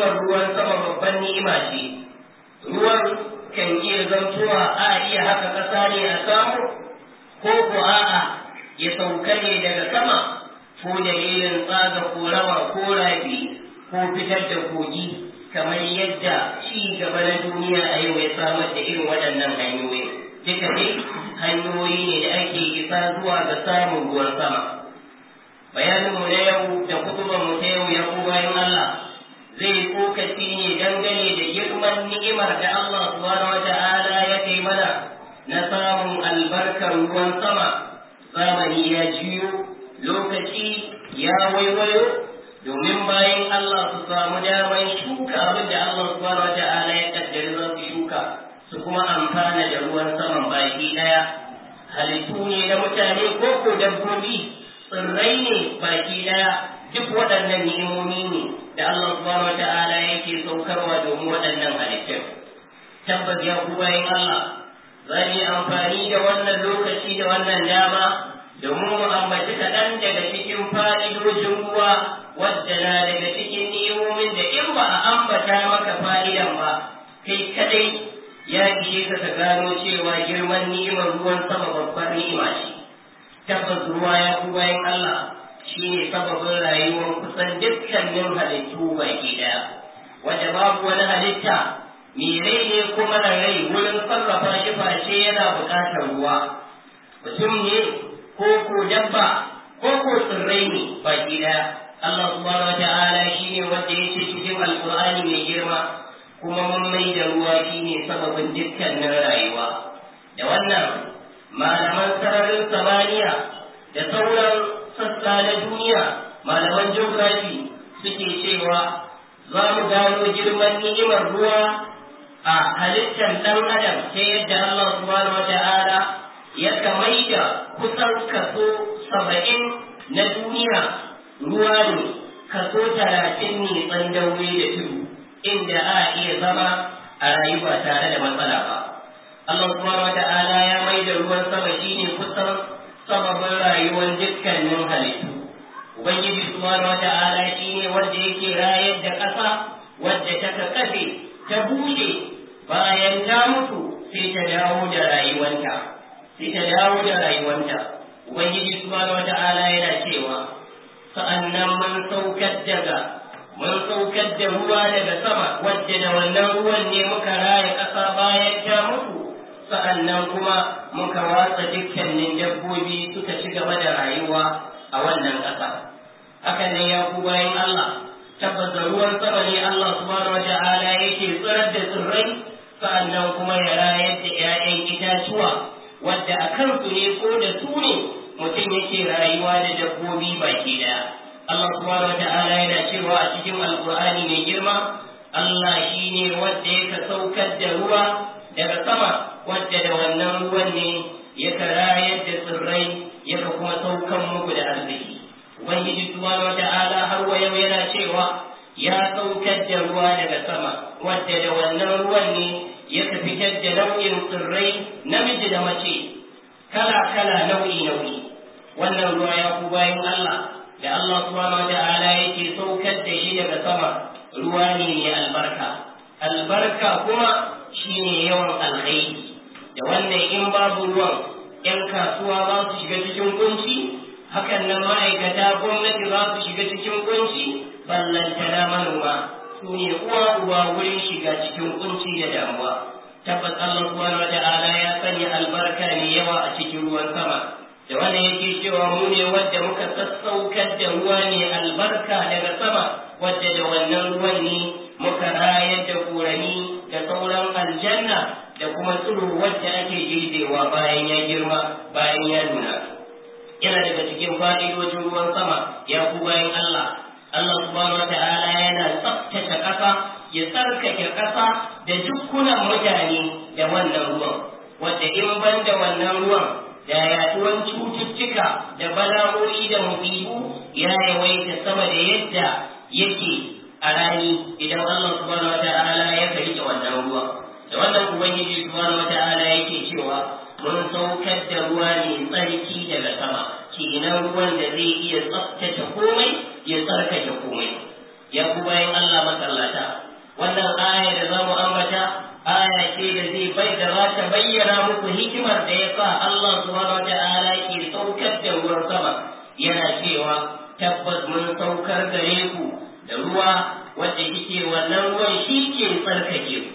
ni'imar ruwan sama babban ni'ima ce ruwan kan iya zantowa a iya haka ƙasa ne a samu ko ko a'a ya sauka ne daga sama ko dalilin tsaga korama ko rafi ko fitar da kogi kamar yadda ci gaba na duniya a yau ya samar da irin waɗannan hanyoyi duka ne hanyoyi ne da ake isa zuwa ga samun ruwan sama bayaninmu na yau da kutubanmu ta yau ya bayan Allah zai tsokaci ne dangane da girman ni'imar da Allah subhanahu wa ta'ala ya kai mana na samun albarkar ruwan sama zamani ya jiyo lokaci ya waiwayo domin bayan Allah su samu damar shuka abin da Allah subhanahu wa ta'ala ya kaddari za su shuka su kuma amfana da ruwan saman baki daya halittu ne na mutane ko ko dabbobi tsirrai ne baki daya duk waɗannan ni'imomi ne da Allah subhanahu wa ta'ala yake saukarwa domin waɗannan halittun tabbas ya ku bayan Allah za mu yi amfani da wannan lokaci da wannan dama domin mu ambaci kaɗan daga cikin fa'idojin ruwa wadda na daga cikin ni'imomin da in ba a ambata maka fa'idan ba kai kadai ya ishe ka ka gano cewa girman ni'imar ruwan sama babbar ni'ima ce tabbas ruwa ya ku bayan Allah shi ne sababin rayuwar kusan dukkanin halittu baki daya wanda babu wani halitta mai rai ne kuma na rai wurin sarrafa shi face yana buƙatar ruwa mutum ne ko ko dabba ko ko tsirrai ne baki daya Allah subhanahu wa ta'ala shi ne wanda ya ce cikin alkur'ani mai girma kuma mun mai da ruwa shi ne sababin dukkanin rayuwa da wannan malaman sararin samaniya da sauran sassa na duniya malaman geography suke cewa za mu gano girman ni'imar ruwa a halittar ɗan adam ta yadda Allah subhanahu wata'ala ya kamai da kusan kaso saba'in na duniya ruwa ne kaso talatin ne tsandaure da tudu inda a iya zama a rayuwa tare da matsala ba Allah subhanahu wata'ala ya mai da ruwan sama shine kusan sababin rayuwar dukkanin halittu ubangiji subhanahu wata'ala shine wanda yake rayar da ƙasa wadda ta kafe ta bushe bayan ta mutu sai ta dawo da rayuwanta sai ta dawo da rayuwanta ubangiji subhanahu wata'ala yana cewa sa'annan mun saukar daga mun saukar da ruwa daga sama wadda da wannan ruwan ne muka raya ƙasa bayan ta mutu sa'annan kuma muka watsa dukkanin dabbobi suka ci gaba da rayuwa a wannan ƙasa hakan ne ya ku bayan Allah tabbata ruwan sama ne Allah subhanahu wata'ala yake tsirar da tsirrai sa'annan kuma ya rayar da 'ya'yan itatuwa wadda a kansu ne ko da su ne mutum yake rayuwa da dabbobi baki daya Allah subhanahu wata'ala yana cewa a cikin alkur'ani mai girma Allah shine wanda yake saukar da ruwa daga sama wadda da wannan ruwan ne yaka rayar da tsirrai yaka kuma saukan muku da arziki ubangiji subhanahu wata'ala har wa yau yana cewa ya saukar da ruwa daga sama wadda da wannan ruwan ne yaka fitar da nau'in tsirrai namiji da mace kala kala nau'i nau'i wannan ruwa ya ku bayan Allah da Allah subhanahu wata'ala yake saukar da shi daga sama ruwa ne mai albarka albarka kuma shine yawan alkhairi da wannan in babu ruwan ‘yan kasuwa za su shiga cikin kunci hakan nan ma'aikata gwamnati za su shiga cikin kunci ballantana manoma su ne uwa uwa wurin shiga cikin kunci da damuwa tabbas Allah subhanahu wa ta'ala ya sanya albarka ne yawa a cikin ruwan sama da wannan yake cewa mu ne wadda muka sassaukar da ruwa ne albarka daga sama wadda da wannan ruwan ne muka rayar da korani da sauran aljanna da kuma tsiro wadda ake girbewa bayan ya girma bayan ya nuna yana daga cikin fa'idojin ruwan sama ya ku bayan Allah Allah subhanahu wa ta'ala yana tsaftace ƙasa ya tsarkake ƙasa da dukkunan mutane da wannan ruwan wadda in ban da wannan ruwan da yaduwan cututtuka da bala'o'i da musibu ya yawaita sama da yadda yake a rani idan Allah subhanahu wa ta'ala ya karike wannan ruwa da wannan ubangiji subhanahu wa ta'ala yake cewa mun saukar da ruwa ne tsarki daga sama kenan ruwan da zai iya tsaftace komai ya tsarkake komai ya ku bayan Allah masallata yasa Allah subhanahu wata'ala ke saukar da ruwan sama yana cewa tabbas mun saukar gare ku da ruwa wanda yake wannan ruwan shi ke tsarkake ku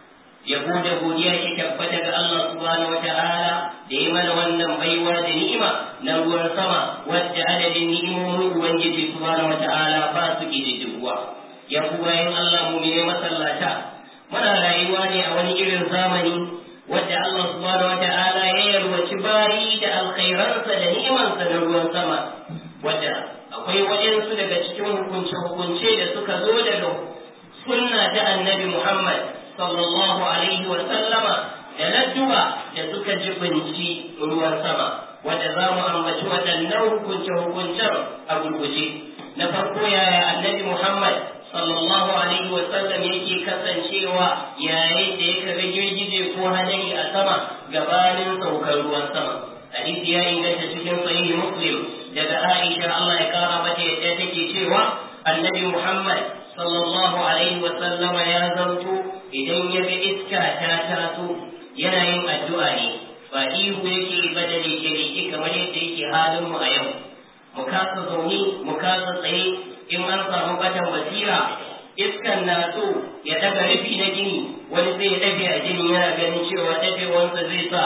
yabo da godiya ke tabbata ga Allah subhanahu wata'ala da ya mana wannan baiwa da ni'ima na ruwan sama wadda adadin ni'imomin ubangiji subhanahu wata'ala ba su ƙididdigwa ya ku bayan Allah mu ne masallata muna rayuwa ne a wani irin zamani wadda Allah subhanahu wata'ala ya yarwaci bayi da alkhairansa da ni'imansa na ruwan sama wadda akwai waɗansu daga cikin hukunce-hukunce da suka zo daga sunna ta annabi Muhammad sallallahu alaihi wa sallama da ladduba da suka jibinci ruwan sama wadda za mu ambaci waɗannan hukunce-hukuncen a gurguje na farko yaya annabi Muhammad sallallahu alaihi wa sallam yake kasancewa yayin da ya kaga girgije ko hadari a sama gabanin saukar ruwan sama hadisi ya inganta cikin sahihi muslim daga Aisha Allah ya kara mata yadda take cewa annabi Muhammad sallallahu alaihi wa sallama ya zanto idan ya ga iska ta taso yana yin addu'a ne ba ihu yake ba da leke kamar yadda yake halin mu a yau mu kasa zaune mu kasa tsaye in an samu batan basira iskan na so ya daga rufi na gini wani zai dafe a gini yana ganin cewa dafewansa zai sa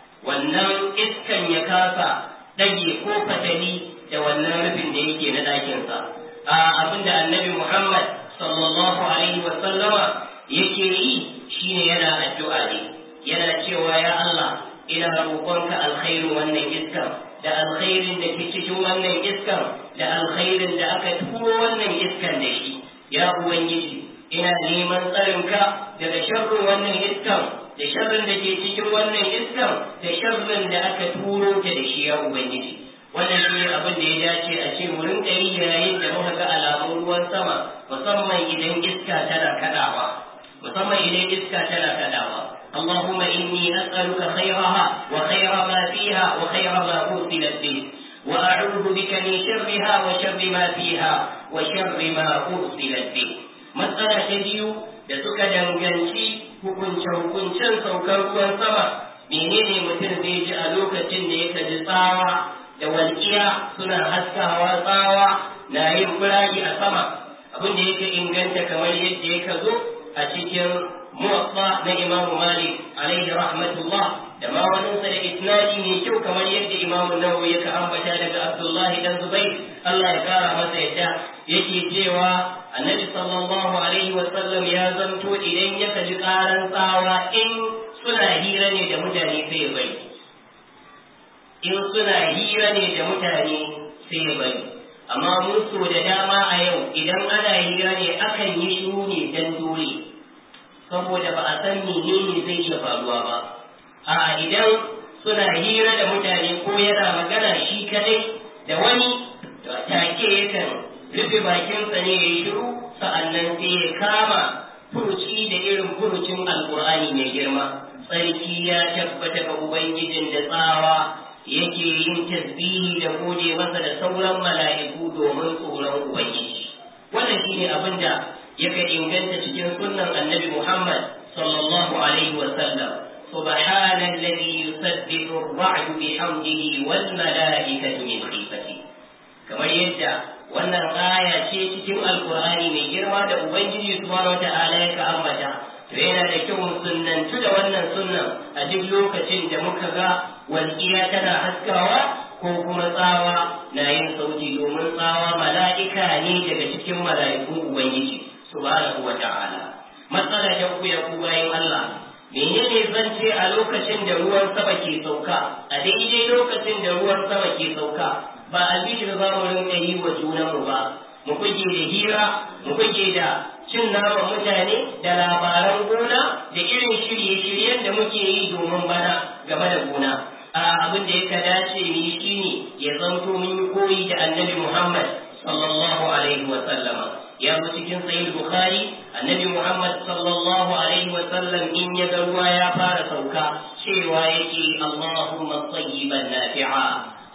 wannan iskan ya kasa dage ko fatali da wannan rufin da yake na ɗakinsa a abinda annabi muhammad sallallahu alaihi wa sallama yake yi shine yana addu'a ne yana cewa ya Allah ina roƙonka alkhairin wannan iskan da alkhairin da ke cikin wannan iskan da alkhairin da aka turo wannan iskan da shi ya ubangiji ina neman tsarinka daga sharrin wannan iskan da sharrin da ke cikin wannan iskan da sharrin da aka turo ta da shi ya ubangiji wannan shi ne abin da ya dace a ce mu rinka yi yayin da muka ga alamun ruwan sama musamman idan iska tana kadawa musamman idan iska tana kadawa اللهم إني أسألك خيرها وخير ما فيها وخير ما أرسلت به وأعوذ بك من شرها وشر ما فيها وشر ما أرسلت به مسألة تبيو da suka danganci hukunce-hukuncen saukar ruwan sama menene mutum zai ji a lokacin da ya ji tsawa da walƙiya suna haskawa tsawa na yin firayi a sama abin da yake inganta kamar yadda ya zo a cikin muwaffa na Imam Malik alaihi rahmatullah da ma wani sa da isnadi ne kyau kamar yadda Imam Nawawi ya ambata daga Abdullahi dan Zubair Allah ya kara masa yadda yake cewa Annabi sallallahu alaihi wa sallam ya zanto idan ya kaji karan tsawa in suna hira ne da mutane sai ya bari in suna hira ne da mutane sai ya bari amma mun so da dama a yau idan ana hira ne akan yi shiru ne dan dole saboda ba a san menene zai iya faruwa ba a idan suna hira da mutane ko yana magana shi kadai da wani take yakan rufe bakinsa ne ya yi shiru sa'annan sai ya kama furuci da irin furucin alkur'ani mai girma tsarki ya tabbata ga ubangijin da tsawa yake yin tasbihi da gode masa da sauran mala'iku domin tsoron ubangiji wannan shine abin da yake inganta cikin sunnan annabi Muhammad sallallahu alaihi wa sallam سبحان الذي يسبح الرعد بحمده والملائكة من خيفته kamar yadda wannan aya ce cikin alkur'ani mai girma da ubangiji subhanahu wata'ala ya ka ambata to yana da kyau mu sunnantu da wannan sunnan a duk lokacin da muka ga walƙiya tana haskawa ko kuma tsawa na yin sauti domin tsawa mala'ika ne daga cikin mala'ikun ubangiji subhanahu wata'ala matsala ta uku ya ku bayan Allah menene zan ce a lokacin da ruwan sama ke sauka a daidai lokacin da ruwan sama ke sauka ba albishir za mu rinka yi wa junanmu ba mu kuke da hira mu kuke da cin naman mutane da labaran gona da irin shirye-shiryen da muke yi domin bana game da gona a abin da ya dace mu yi shine ya zanto mun yi koyi da annabi Muhammad sallallahu alaihi wa sallama ya zo cikin sahih bukhari annabi Muhammad sallallahu alaihi wa sallam in ya ga ruwa ya fara sauka cewa yake Allahumma tayyiban nafi'a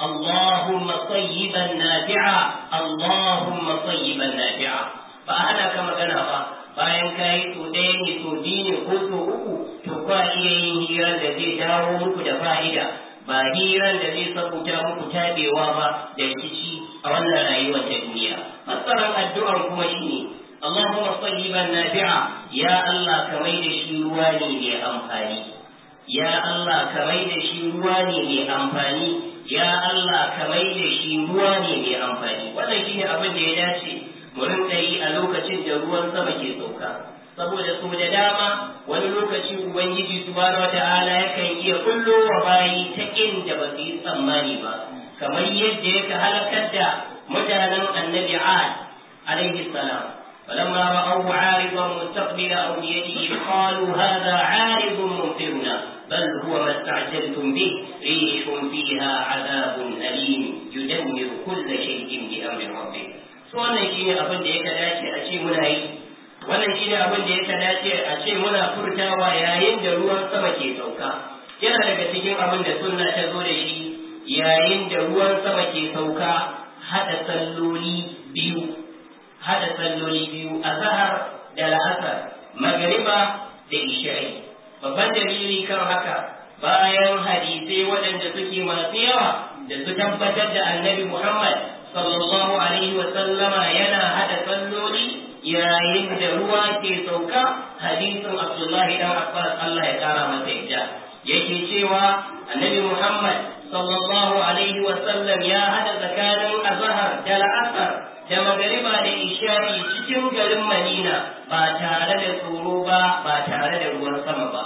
اللهم طيبا نافعا اللهم طيبا نافعا فأنا كما كان bayan ka yi to ɗaya ne to biyu ne ko to uku to kwa iya yin hira da zai dawo muku da fa'ida ba hiran da zai sabuta muku tabewa ba da rikici a wannan rayuwar ta duniya fassarar addu'ar kuma shine Allahumma sayyiban nafi'a ya Allah ka mai da shi ruwa ne mai amfani ya Allah ka mai da shi ruwa ne mai amfani ya Allah ka mai da shi ruwa ne mai amfani wannan shine abin da ya dace mu rinka yi a lokacin da ruwan sama ke sauka saboda su da dama wani lokaci ubangiji subhanahu wata'ala yakan iya kullo wa bayi ta inda ba su yi tsammani ba kamar yadda yake halakar da mutanen annabi ad alaihi salam فلما رأوه عارضا مستقبل أوديته قالوا هذا عارض ممطرنا بل هو ما استعجلتم به ريح فيها عذاب أليم يدمر كل شيء بأمر ربه wannan shine abin da ya dace a ce muna yi wannan shine abin da ya dace a ce muna furtawa yayin da ruwan sama ke sauka yana daga cikin abin da sunna ta zo da shi yayin da ruwan sama ke sauka hada salloli biyu hada salloli biyu a zahar da la'asar magariba da isha'i babban dalili kan haka bayan hadisai waɗanda suke masu yawa da su tabbatar da annabi muhammad sallallahu alaihi wa sallama yana hada salloli yayin da ruwa ke sauka hadisin abdullahi dan abbas allah ya kara masa yadda yake cewa annabi muhammad sallallahu alaihi wa sallam ya hada tsakanin azhar da la'asar da magariba da isha'i cikin garin madina ba tare da tsoro ba ba tare da ruwan sama ba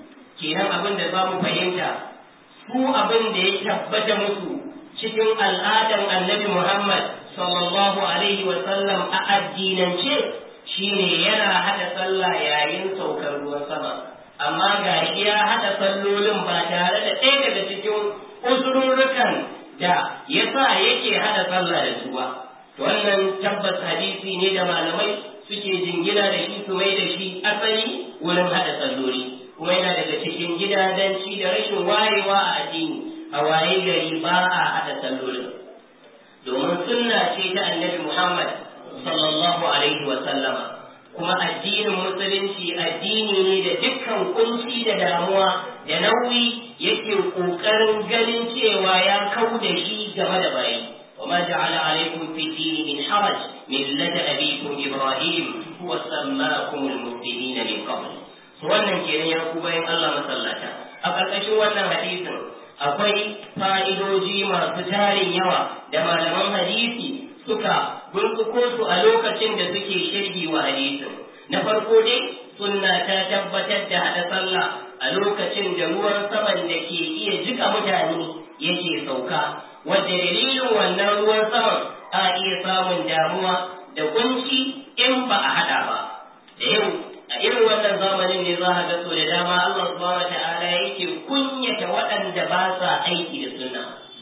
kenan abin da za mu fahimta su abin da ya tabbata musu cikin al'adar annabi Muhammad sallallahu alaihi wa sallam a addinance shine yana hada sallah yayin saukar ruwan sama amma ga ya hada sallolin ba tare da ɗaya daga cikin uzurrukan da yasa yake hada sallah da su ba wannan tabbas hadisi ne da malamai suke jingina da shi su mai da shi asali wurin hada salloli kuma yana daga cikin gidadanci da rashin wayewa a addini a waye gari ba a haɗa sallolin domin sunna ce ta annabi Muhammad sallallahu alaihi wa sallama kuma addinin musulunci addini ne da dukkan kunci da damuwa da nauyi yake ƙoƙarin ganin cewa ya kau da shi game da bayi وما جعل عليكم في الدين من حرج ملة أبيكم إبراهيم هو سماكم المسلمين من قبل wannan kenan ya ku bayan Allah masallata a ƙarƙashin wannan hadisin akwai fa'idoji masu tarin yawa da malaman hadisi suka burkuko su a lokacin da suke shirgi wa hadisin na farko dai sunna ta tabbatar da haɗa sallah a lokacin da ruwan saman da ke iya jika mutane yake sauka wadda dalilin wannan ruwan saman a iya samun damuwa da kunci in ba a haɗa ba da yau a irin wannan zamanin ne za a ga so da dama Allah subhanahu wata'ala yake kunyata waɗanda ba sa aiki da sunna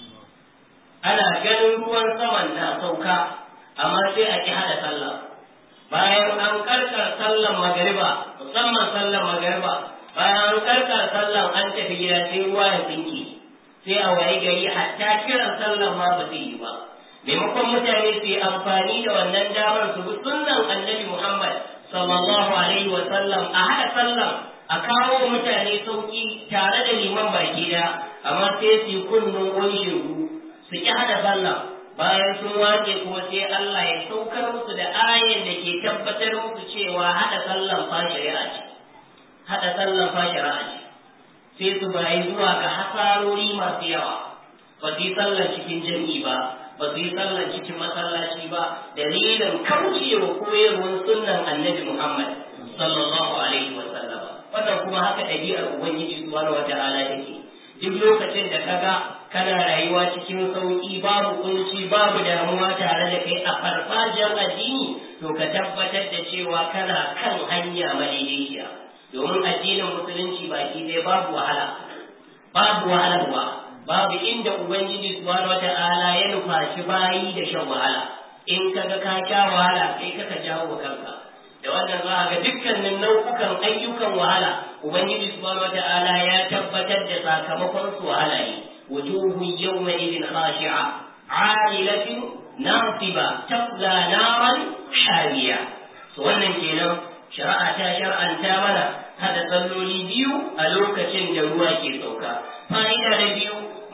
ana ganin ruwan saman na sauka amma sai a ki hada sallah bayan an karkar sallan magariba musamman sallan magariba bayan an karkar sallan an tafi gida sai ruwa ya tsinke sai a waye gari hatta kiran sallan ma ba zai yi ba maimakon mutane su yi amfani da wannan damar su bi sunnan annabi Muhammad sallallahu alaihi wa sallam a haɗa sallam a kawo mutane sauki tare da liman baki da amma sai su yi kunnun wani shegu su ki haɗa sallam bayan sun wace kuma sai Allah ya saukar musu da ayan da ke tabbatar musu cewa haɗa sallam fa shari'a ce haɗa sallam fa shari'a ce sai su bayi zuwa ga hasarori masu yawa ba su yi sallar cikin jami'i ba ba su yi sallar cikin masallaci ba dalilin kaucewa koyarwar sunnan annabi Muhammad sallallahu alaihi wa sallam wannan kuma haka ɗabi'ar ubangiji subhanahu wata'ala take duk lokacin da kaga kana rayuwa cikin sauki babu kunci babu damuwa tare da kai a farfajiyar addini to ka tabbatar da cewa kana kan hanya madaidaiciya domin addinin musulunci baki ɗaya babu wahala babu wahalarwa babu inda ubangiji subhanahu wata'ala ya nufashi bayi da shan wahala in kaga ka sha wahala kai kaka jawo wa kanka da wannan za a ga dukkanin nau'ukan ayyukan wahala ubangiji subhanahu wata'ala ya tabbatar da sakamakon su wahala ne wujuhu yawma idin khashi'a a'ilatin nasiba tabla naran hariya to wannan kenan shari'a ta shar'anta mana hada salloli biyu a lokacin da ruwa ke sauka fa'ida da biyu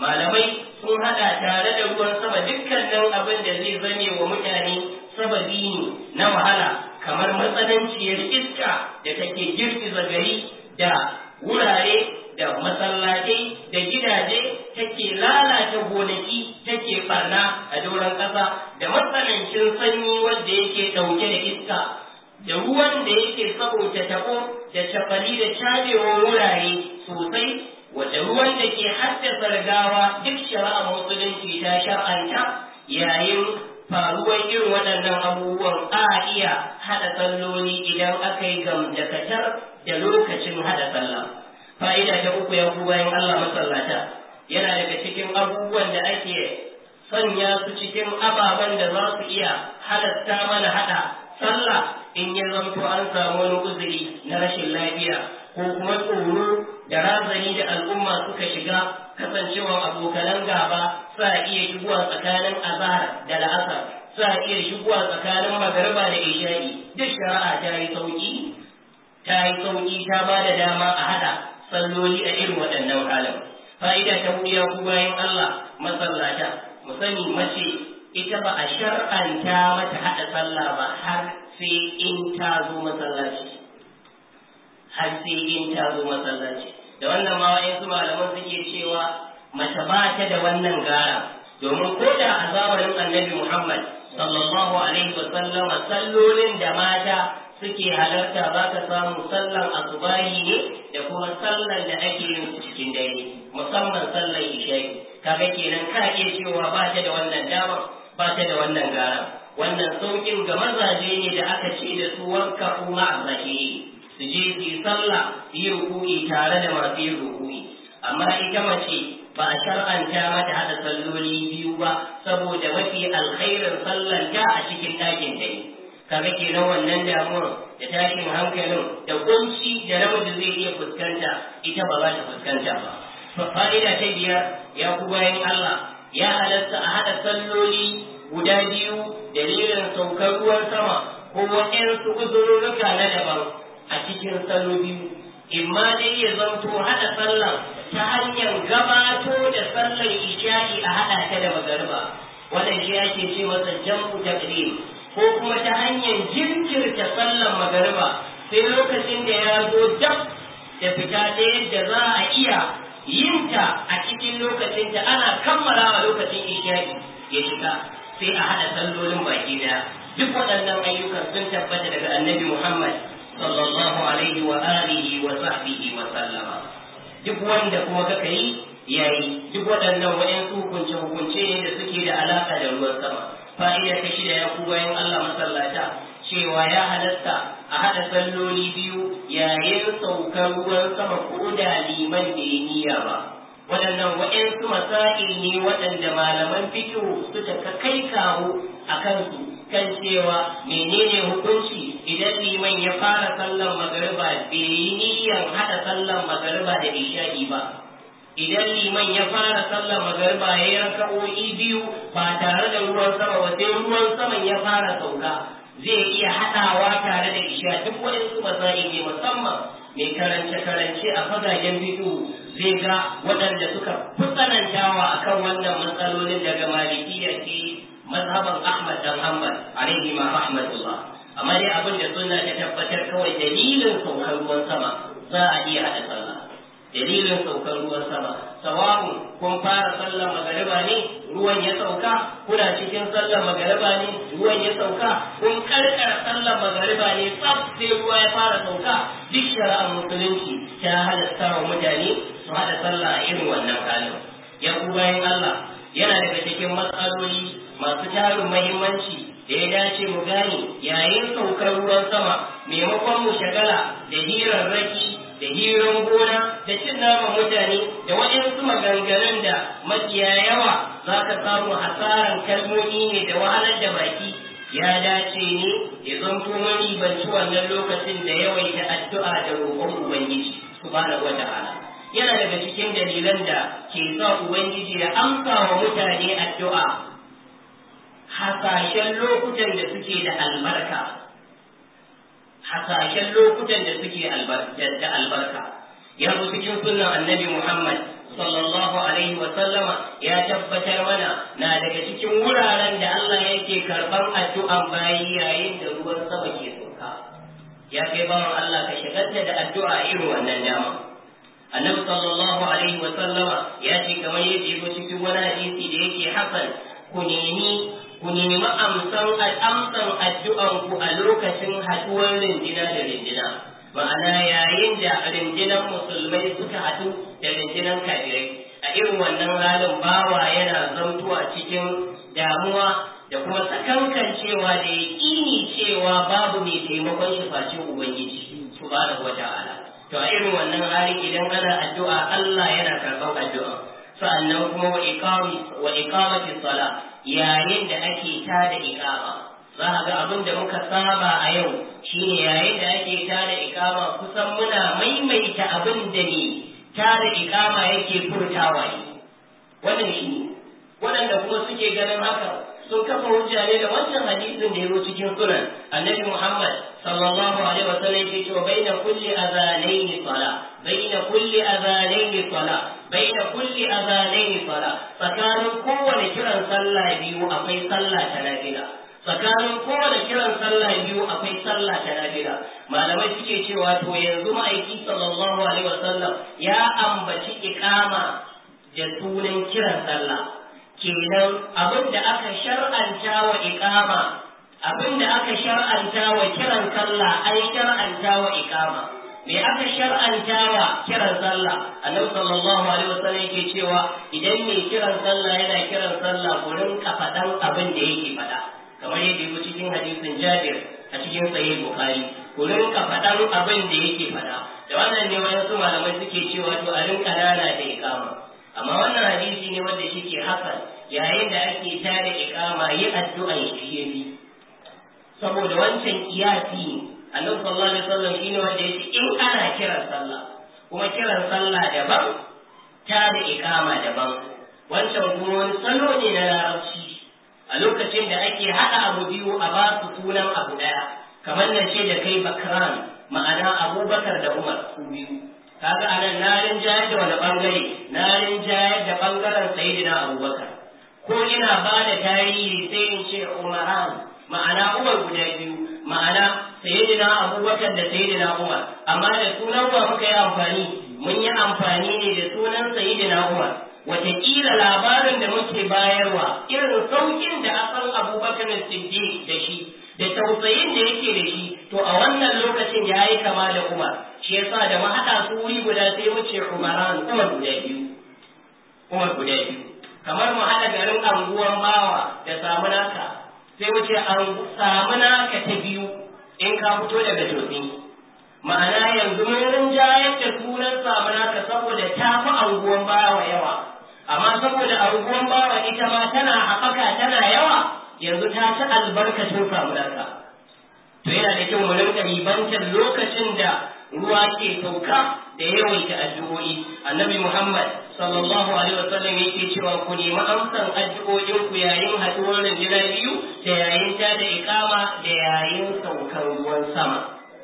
malamai sun hada tare da ruwan sama dukkanin abin da zai zame wa mutane sababi ne na wahala kamar matsananciyar iska da take girgiza gari da wurare da masallatai da gidaje take lalata gonaki take barna a doron ƙasa da matsanancin sanyi wanda yake ɗauke da iska da ruwan da yake saboda tabo da cafali da cabewar wurare sosai wadda ruwan da ke haddasa rigawa duk shari'a musulunci ta shar'anta yayin faruwar irin waɗannan abubuwan a iya haɗa salloli idan aka yi gamdakatar da lokacin haɗa sallah fa'ida ta uku ya ku bayan Allah masallata yana daga cikin abubuwan da ake sanya su cikin ababen da za su iya halatta mana haɗa sallah in ya zanto an samu wani uzuri na rashin lafiya ko kuma tsoro da razani da al'umma suka shiga kasancewa abokanan gaba sa iya shigowa tsakanin azhar da la'asar sa iya shigowa tsakanin magariba da isha'i duk shari'a ta yi sauki ta yi sauki ta ba da dama a hada salloli a irin waɗannan halin fa'ida ta wuya ku bayan Allah masallata mu sani mace ita ba a shar'anta mata hada sallah ba har sai in ta zo masallaci har sai in ta zo masallaci da wannan ma wa'insu malaman suke cewa mace ba ta da wannan gara domin ko da a zamanin annabi Muhammad sallallahu alaihi wa sallama sallolin da mata suke halarta za ka samu sallan asubahi ne da kuma sallan da ake yin su cikin dare musamman sallan isha'i kaga kenan ka iya cewa ba ta da wannan dama ba ta da wannan gara wannan saukin ga mazaje ne da aka ce da su wanka kuma a su je su yi sallah su yi ruku'i tare da masu yin ruku'i amma ita mace ba a shar'anta mata hada salloli biyu ba saboda mafi alkhairin sallar ta a cikin ɗakin ta ne kaga kenan wannan damuwar da tashin hankalin da kunci da namiji zai iya fuskanta ita ba za ta fuskanta ba fa'ida ta biyar ya ku bayan Allah ya halatta a hada salloli guda biyu dalilin saukar ruwan sama ko waɗansu uzurruka na daban a cikin salo biyu imma dai ya zanto haɗa sallar ta hanyar gabato da sallar isha'i a haɗa ta da magariba wannan shi ake ce masa jam'u taqdim ko kuma ta hanyar jinkirta sallar magariba sai lokacin da ya zo dab da fita ta yadda za a iya yinta a cikin lokacin ta ana kammalawa lokacin isha'i ya shiga sai a haɗa sallolin baki daya duk waɗannan ayyukan sun tabbata daga annabi Muhammad sallallahu alaihi wa alihi wa sahbihi wa sallama duk wanda kuma kaka yi yayi duk waɗannan waɗansu hukunce hukunce ne da suke da alaka da ruwan sama fa'ida ta shida ya ku bayan Allah masallata cewa ya halatta a haɗa salloli biyu yayin saukar ruwan sama ko da liman da ya niyya ba waɗannan waɗansu masa'il ne waɗanda malaman fikihu suka kai kawo a kansu kan cewa menene hukunci idan liman ya fara sallan magariba bai yi niyyar haɗa sallan magariba da isha'i ba idan liman ya fara sallan magariba ya yi raka'o'i biyu ba tare da ruwan sama ba sai ruwan saman ya fara sauka zai iya haɗawa tare da isha duk waɗansu masa'i ne musamman mai karance-karance a fagagen bidiyo zai ga waɗanda suka fi tsanantawa akan wannan matsalolin daga malikiya ke mazhaban Ahmad dan Hanbal alaihi ma rahmatullah amma dai abin da sunna ta tabbatar kawai dalilin saukar ruwan sama za a iya hada sallah dalilin saukar ruwan sama sawa'un kun fara sallar magariba ne ruwan ya sauka kuna cikin sallar magariba ne ruwan ya sauka kun karkara sallar magariba ne tsaf sai ruwa ya fara sauka duk shari'ar musulunci ta halatta wa mutane su hada sallah a irin wannan halin ya ku bayan Allah yana daga cikin matsaloli masu tarin mahimmanci da ya dace mu gane yayin saukar ruwan sama maimakon mu shagala da hirarraki da hiran gona da cin naman mutane da waɗansu maganganun da mafiya yawa za ka samu hasaran kalmomi ne da wahalar da baki ya dace ne ya zanto mani banci wannan lokacin da yawaita addu'a da roƙon ubangiji subhanahu wa ta'ala yana daga cikin dalilan da ke sa ubangiji ya amsa wa mutane addu'a hasashen lokutan da suke da albarka hasashen lokutan da suke da albarka ya zo cikin sunan annabi Muhammad sallallahu alaihi wa sallama ya tabbatar mana na daga cikin wuraren da Allah yake karban addu'an bayi yayin da ruwan sama ke sauka ya kai bawan Allah ka shagalta da addu'a irin wannan dama annabi sallallahu alaihi wa sallama ya ce kamar yadda yake cikin wani hadisi da yake hasan ku nemi ku nemi amsan amsan addu'an ku a lokacin haduwar rindina da rindina ma'ana yayin da rindinan musulmai suka haɗu da rindinan kafirai a irin wannan halin bawa yana zamtuwa cikin damuwa da kuma sakankancewa da yaƙini cewa babu mai taimakon shi face ubangiji subhanahu wata'ala to a irin wannan hali idan ana addu'a Allah yana karɓar addu'a sa'annan kuma wa iqami wa iqamati sala yayin da ake tada iqama za a ga abin da muka saba a yau shine yayin da ake tada iqama kusan muna maimaita abin da ne tada iqama yake furtawa ne wannan shi waɗanda kuma suke ganin haka sun kafa hujja ne da wancan hadisin da ya zo cikin sunan annabi Muhammad sallallahu alaihi wa sallam yake cewa baina kulli azanaini sala baina kulli azanaini sala baina kulli azanaini sala tsakanin kowane kiran sallah biyu akwai sallah ta nafila tsakanin kowane kiran sallah biyu akwai sallah ta nafila malamai suke cewa to yanzu ma'aiki sallallahu alaihi wa sallam ya ambaci iqama da sunan kiran sallah kenan abin da aka shar'anta wa iqama abin da aka shar'anta wa kiran sallah an shar'anta wa iqama me aka shar'anta wa kiran sallah annabi sallallahu alaihi wasallam yake cewa idan mai kiran sallah yana kiran sallah ku rinka faɗan abin da yake faɗa kamar yadda yake cikin hadisin Jabir a cikin sahih Bukhari ku rinka faɗan abin da yake faɗa da wannan ne wasu malamai suke cewa to a rinka nana da iqama amma wannan hadisi ne wanda shi ke hasan yayin da ake tare ikama yi addu'an shi yafi saboda wancan kiyasi annabi sallallahu alaihi wasallam shine wanda yake in ana kiran sallah kuma kiran sallah daban tare ikama daban wancan kuma wani salo ne na larabci a lokacin da ake haɗa abu biyu a ba su sunan abu ɗaya kamar na ce da kai bakran ma'ana abubakar da umar su biyu kaga anan na rinjayar da wani bangare na rinjayar da bangaren sayyidina abubakar ko ina ba da tarihi sai in ce umaran ma'ana umar guda biyu ma'ana sayyidina abubakar da sayyidina umar amma da sunan wa muka yi amfani mun yi amfani ne da sunan sayyidina umar wataƙila labarin da muke bayarwa irin saukin da asan abubakar siddiq da shi da tausayin da yake da shi to a wannan lokacin ya yi kama da umar shi yasa da mu haɗa su wuri guda sai mu ce umaran umar guda biyu umar guda biyu kamar mu haɗa garin anguwan bawa da samu naka sai mu ce samu naka ta biyu in ka fito daga tosi ma'ana yanzu mun rinjayar da sunan samu naka saboda ta fi anguwan bawa yawa amma saboda anguwan bawa ita ma tana haɓaka tana yawa yanzu ta ci albarkacin samu naka to yana da kyau mu rinka ribantar lokacin da ruwa ke sauka da yawaita addu'o'i annabi muhammad sallallahu alaihi wa sallam yake cewa ku nemi amsan addu'o'in ku yayin haduwar rajina biyu da yayin ta da iqama da yayin saukar ruwan sama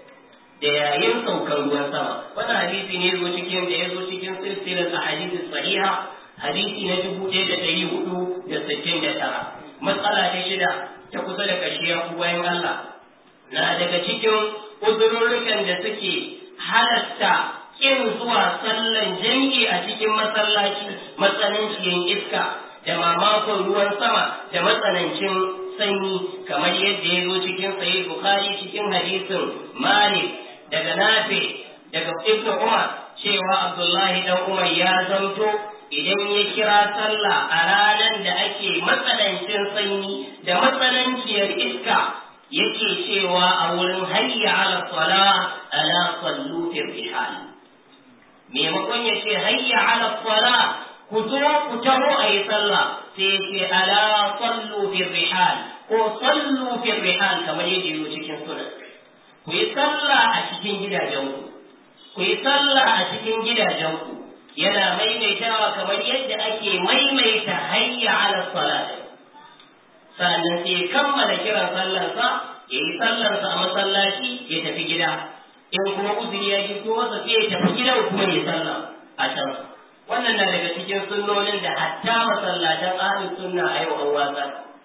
da yayin saukar ruwan sama wannan hadisi ne zo cikin da ya zo cikin silsilar ahadith sahiha hadisi na dubu ɗaya da ɗari hudu da sittin da tara matsala ta shida ta kusa da kashiya bayan Allah na daga cikin uzurrukan da suke halatta kin zuwa sallan jami'i a cikin masallaci matsanancin iska da mamakon ruwan sama da matsanancin sanyi kamar yadda ya zo cikin sahih bukhari cikin hadisin malik daga nafi daga ibnu umar cewa abdullahi dan umar ya zamto idan ya kira sallah a ranar da ake matsanancin sanyi da matsananciyar iska yake cewa a wurin hayya ala sala ala sallu fi rihal maimakon ya ce hayya ala sala ku zo ku taho a yi sallah sai ya ce ala sallu fi rihal ko sallu fi rihal kamar yadda yi cikin sunan ku yi sallah a cikin gidajenku ku yi sallah a cikin gidajenku yana maimaitawa kamar yadda ake maimaita hayya ala salat sannan sai ya kammala kiran sallarsa ya yi sallarsa a masallaci ya tafi gida in kuma uzuri ya gito masa sai ya tafi gidan kuma ya sallah a can wannan na daga cikin sunnonin da hatta masallatan ahlus sunna a yau an watsa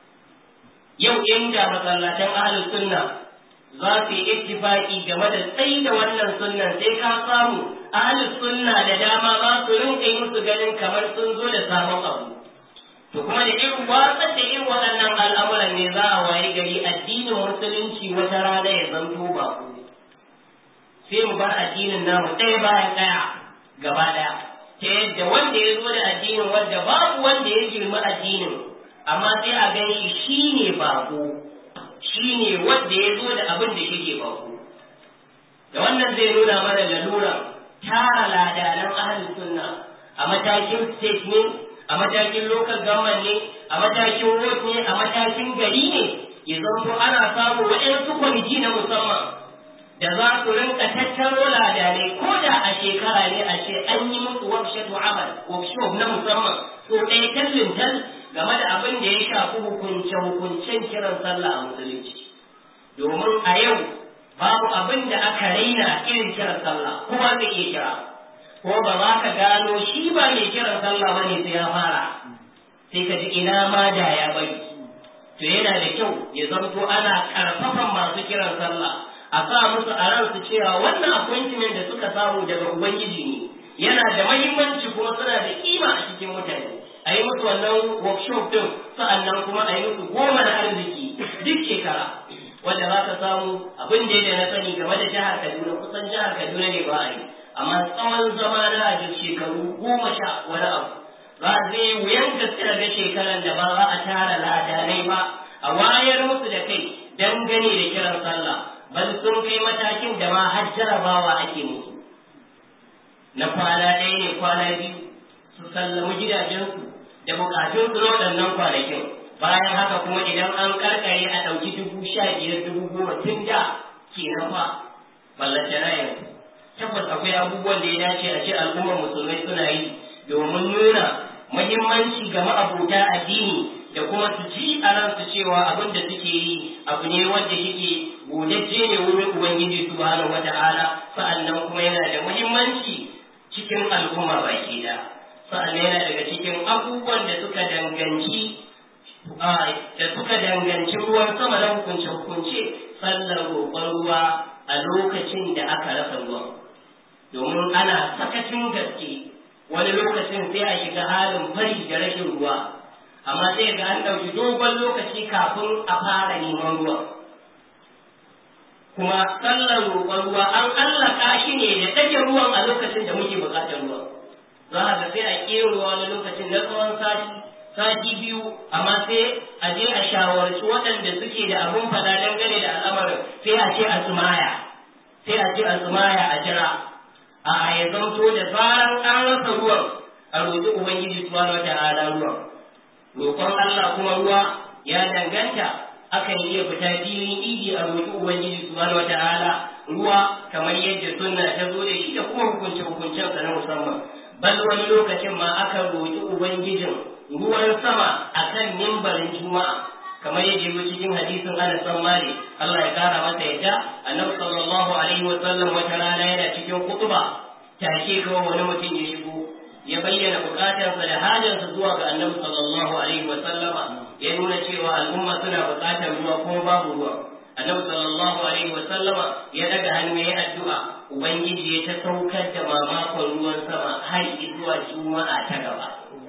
yau inda masallatan ahlus sunna za su yi ittifaki game da tsayi da wannan sunnan sai ka samu ahlus sunna da dama ba su rinka yi musu ganin kamar sun zo da sabon abu to kuma da irin watsar da irin waɗannan al'amuran ne za a wayi gari addinin musulunci wata rana ya zanto ba ku sai mu bar addinin namu ɗaya bayan ɗaya gaba ɗaya ta yadda wanda ya zo da addinin wanda babu wanda ya girma addinin amma sai a gani shi ne bako shi ne wanda ya zo da abin da shige bako da wannan zai nuna mana lalura tara ladanan ahalin sunna a matakin state ne a matakin local government ne a matakin ward ne a matakin gari ne ya zanto ana samu waɗansu kwamiti na musamman da za su rinka tattaro ladanai ko da a shekara ne a ce an yi musu workshop amal workshop na musamman so ɗaya tallin tal game da abin da ya shafi hukunce hukuncen kiran sallah a musulunci domin a yau babu abin da aka raina irin kiran sallah kuma zai iya kira ko ba za ka gano shi ba mai kiran sallah ba ne sai ya fara sai ka ji ina ma da ya bari to yana da kyau ya zanto ana karfafan masu kiran sallah a sa musu a ransu cewa wannan appointment da suka samu daga ubangiji ne yana da mahimmanci kuma suna da kima a cikin mutane a yi musu wannan workshop din sa'annan kuma a yi musu goma na arziki duk shekara wanda za ka samu abin da na sani game da jihar kaduna kusan jihar kaduna ne ba a yi amma tsawon zama na a shekaru goma sha wani abu ba zai wuyan gaske ga shekaran da ba za a tara ladanai ba a wayar musu da kai dangane da kiran sallah bal sun kai matakin da ma har jarabawa ake musu na kwana ɗaya ne kwana biyu su sallami gidajensu da bukatunsu na waɗannan kwanakin bayan haka kuma idan an karkare a ɗauki dubu sha biyar dubu goma tun da ke na fa ballace na yanzu tabbas akwai abubuwan da ya dace a ce al'ummar musulmai suna yi domin nuna muhimmanci ga ma'abuta addini da kuma su ji a ransu cewa abin da suke yi abu ne wanda yake godajje ne wurin ubangiji subhanahu wata'ala sa'annan kuma yana da muhimmanci cikin al'umma baki da sa'annan yana daga cikin abubuwan da suka danganci da suka danganci ruwan sama na hukunce hukunce sallar roƙon ruwa a lokacin da aka rasa ruwan domin ana sakacin gaske wani lokacin sai a shiga halin fari da rashin ruwa amma sai ga an ɗauki dogon lokaci kafin a fara neman ruwa kuma sallar roƙon ruwa an allaka shi ne da ɗage ruwan a lokacin da muke buƙatar ruwa za a ga sai a ƙera ruwa wani lokacin na tsawon sati sati biyu amma sai a je a shawarci waɗanda suke da abun fada dangane da al'amarin sai a ce a sumaya sai a ce a sumaya a jira a ya zamto da zaran an rasa ruwan a roƙi ubangiji subhanahu wata'ala ruwan roƙon Allah kuma ruwa ya danganta akan iya fita filin idi a roƙi ubangiji subhanahu wata'ala ruwa kamar yadda sunna ta zo da shi da kuma hukunce hukuncen sa na musamman bal wani lokacin ma akan roƙi ubangijin ruwan sama akan mimbarin juma'a kamar yadda yake cikin hadisin Anas bin Malik Allah ya kara masa yadda Annabi sallallahu alaihi wa sallam wata rana yana cikin kutuba take kawai wani mutum ya shigo ya bayyana bukatarsa da hajarsa zuwa ga Annabi sallallahu alaihi wa sallama ya nuna cewa al'umma suna bukatar ruwa kuma babu ruwa Annabi sallallahu alaihi wa sallama ya daga hannu ya addu'a ubangiji ya ta saukar da mamakon ruwan sama har zuwa juma'a ta gaba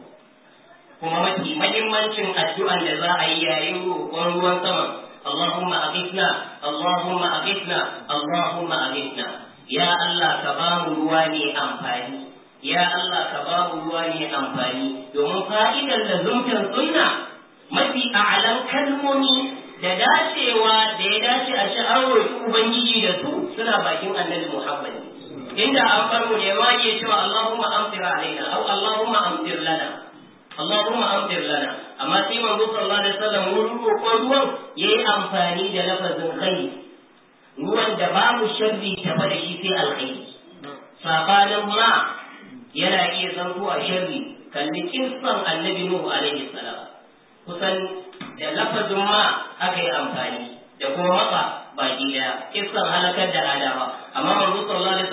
kuma mafi mahimmancin addu'an da za a yi yayin roƙon ruwan sama Allahumma aghithna Allahumma aghithna Allahumma aghithna ya Allah ka ba mu ruwa ne amfani ya Allah ka ba mu ruwa ne amfani domin fa'idar lazumtar sunna mafi a'alan kalmomi da dacewa da ya dace a ci an roƙi ubangiji da su suna bakin annabi Muhammad inda an farko ne ma ke cewa Allahumma amtir alaina au Allahumma amtir lana Allahumma amtir lana amma sai manzo sallallahu alaihi wasallam wurin roƙon ruwan yayi amfani da lafazin khair ruwan da babu sharri tafa da shi sai alkhairi sabanin ma yana iya zantowa sharri kalli kissan annabi nuhu alaihi salam kusan da lafazin ma aka yi amfani da kuma matsa baki daya kissan halakar da adawa amma manzo